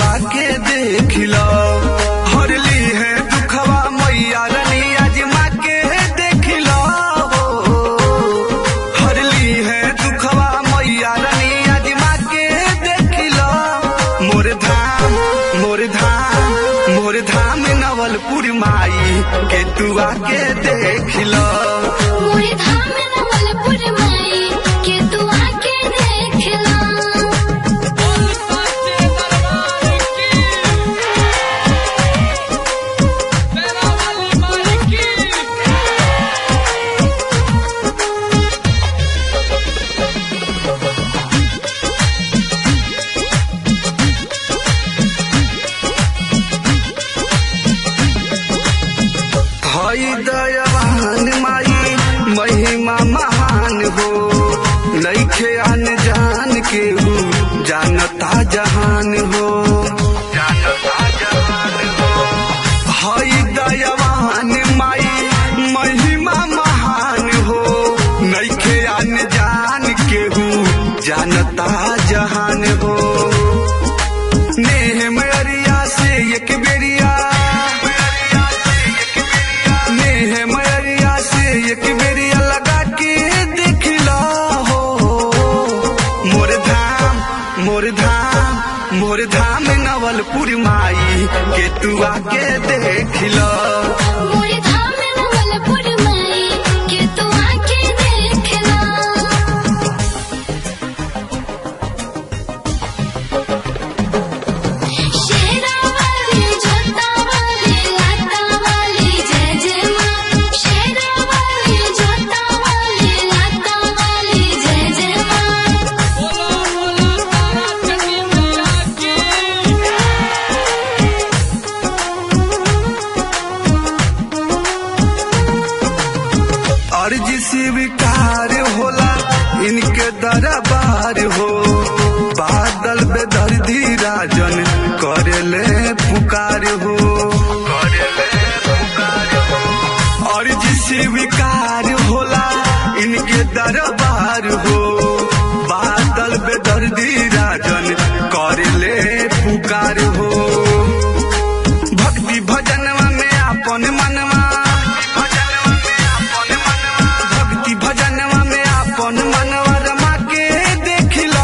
आके देख लो हरली है दुखवा मैया रानी आजमा के देख लो हरली है दुखवा मैया रानी आजमा के देख लो मोर धाम मोर धाम मोर धाम नवलपुर माई के तू आके देख लो मोरे धाम में नवलपुर माई के तू आके देख ला हई दयावान माई महिमा महान हो नईखे आन जान के हो जानता जहान हो जानता जहान हो हई दयावान माई महिमा महान हो नईखे आन जान के हो जानता जहान हो नेह मरिया से एक बेरिया नेह मरिया से एक बेरिया लगा के देख लो हो मोर धाम मोर धाम मोर धाम नवलपुर माई के तू आके देख लो मोरे धाम में नवलपुर माई के तू आके देख ला शेरा वाली जोता वाली लाता वाली जय जय माँ शेरा वाली जोता वाली लाता वाली जय जय माँ अर्ज स्वीकार होला इनके दरबार हो बादल बेदर्दी राजन करेले पुकार हो करेले पुकार हो अर्ज स्वीकार होला इनके दरबार हो बादल बेदर्दी राजन करेले पुकार हो भक्ति भजनवा में अपन मनवा भक्ति भजनवा में अपन मनवा रमा के देख लो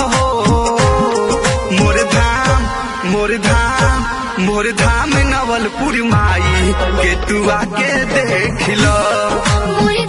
मोर धाम मोर धाम मोर धाम नवलपुर माई के तू आके देख लो मोरे